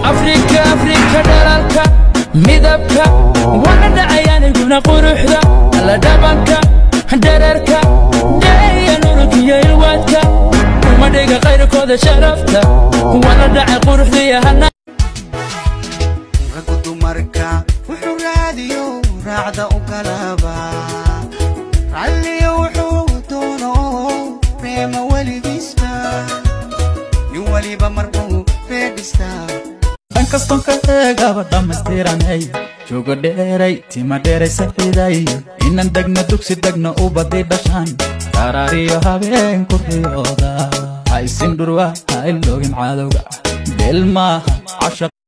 afrika afrika dhalaalka midabka wana dhacay aniguna quruxda alla dhabanka dherarka dheeya nurkiyo ilwaadka uma dhiga qayrkooda sharafta wana dhacay quruxdiyo hana raggu dumarka wuxuu raadiyo raacda u galaba ralliyo wuxuu doono reema weligiisba nin weliba marbuu reedhistaa dhan kaston ka eegaba dhammaystiranay joogo dheeray tima dheeray saxiday inan degna dugsi degna u badi dhashaan qaraariyo habeenku riyooda haysin dhurwa ha iloogin cadowga beel maaha casha